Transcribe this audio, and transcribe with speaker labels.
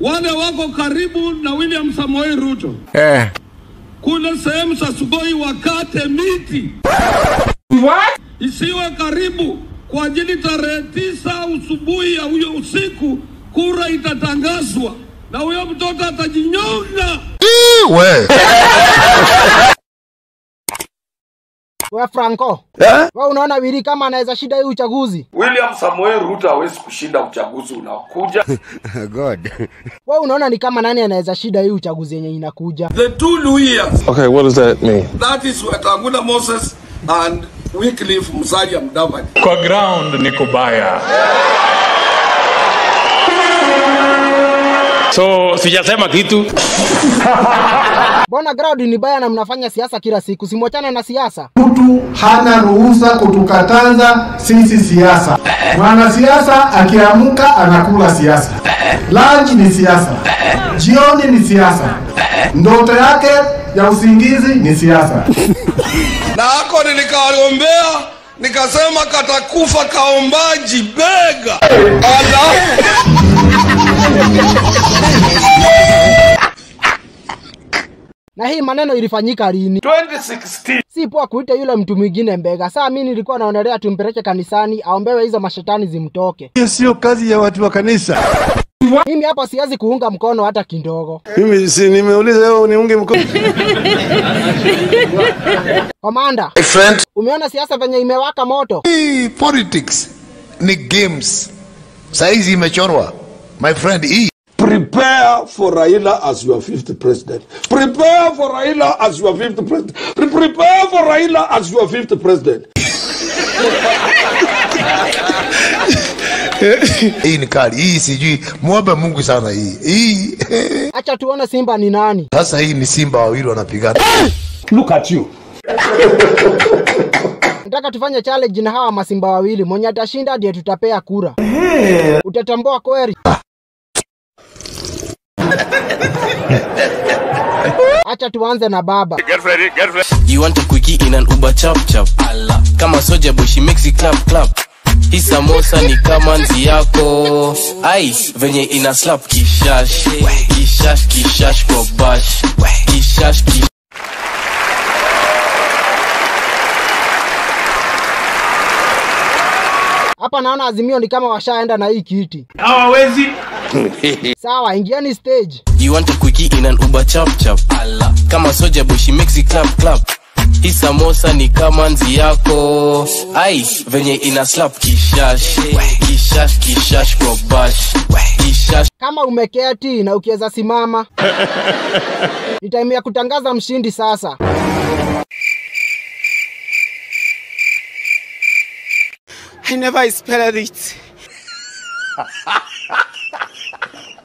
Speaker 1: wale wako karibu na William Samoei Ruto
Speaker 2: Eh.
Speaker 1: kule sehemu za Sugoi wakate miti
Speaker 3: What?
Speaker 1: isiwe karibu kwa ajili tarehe tisa usubuhi ya huyo usiku kura itatangazwa na huyo mtoto atajinyonga.
Speaker 2: We.
Speaker 4: We Franco,
Speaker 2: Eh?
Speaker 4: we unaona Wili kama anaweza shida hii uchaguzi?
Speaker 1: William Samoei Ruto hawezi kushinda uchaguzi unaokuja.
Speaker 2: God.
Speaker 4: We unaona ni kama nani anaweza shida hii uchaguzi yenye inakuja?
Speaker 1: The two Luhyas,
Speaker 5: Okay, what does that mean?
Speaker 1: that is Wetangula Moses and Wycliffe Musalia Mudavadi.
Speaker 3: Kwa ground ni kubaya. So sijasema kitu.
Speaker 4: Mbona ground ni baya na mnafanya siasa kila siku? Simwachane na siasa.
Speaker 6: mtu hana ruhusa kutukataza sisi siasa. Mwanasiasa akiamka anakula siasa, lunch ni siasa, jioni ni siasa, ndoto yake ya usingizi ni siasa.
Speaker 1: Na hako nilikaombea nikasema katakufa kaombaji bega. Allah.
Speaker 4: Na hii maneno ilifanyika lini?
Speaker 1: 2016
Speaker 4: Si poa kuita yule mtu mwingine mbega. Saa mimi nilikuwa naonelea tumpeleke kanisani aombewe hizo mashetani zimtoke.
Speaker 2: Hiyo sio kazi ya watu wa kanisa.
Speaker 4: Mimi hapa siwezi kuunga mkono hata kidogo.
Speaker 2: Mimi si nimeuliza wewe uniunge mkono.
Speaker 4: Komanda,
Speaker 2: My friend.
Speaker 4: umeona siasa venye imewaka moto?
Speaker 2: Hii politics ni games. Saizi imechorwa. My friend, hii
Speaker 1: Prepare for Raila as your fifth president. Prepare for Raila as your fifth president. Pre- Prepare for Raila as your fifth president.
Speaker 2: hii ni kali. Hii sijui muombe Mungu sana hii. Hii
Speaker 4: Acha tuone Simba ni nani.
Speaker 2: sasa hii ni simba wawili wanapigana.
Speaker 3: Look at you.
Speaker 4: Nataka tufanye challenge na hawa masimba wawili. Mwenye atashinda ndiye tutapea kura. Utatambua kweli? Acha tuanze na baba.
Speaker 7: You want a quickie in an Uber chap chap. Allah. Kama soja boy she makes it clap clap. Hii samosa ni kama nzi yako. Ai, venye ina slap kishash. Kishash kishash kwa bash. Kishash kishash.
Speaker 4: Hapa naona Azimio ni kama washaenda na hii kiti.
Speaker 3: Hawawezi.
Speaker 4: Sawa, ingieni stage.
Speaker 7: You want a quickie in an Uber chap chap. Allah. Kama soja boy she makes it clap clap. Hii samosa ni kama nzi yako. Ai, venye ina slap kishash. Kishash kishash kwa bash. Kishash
Speaker 4: Kama umeketi na ukiweza simama, ni time ya kutangaza mshindi sasa.
Speaker 8: I never expected it.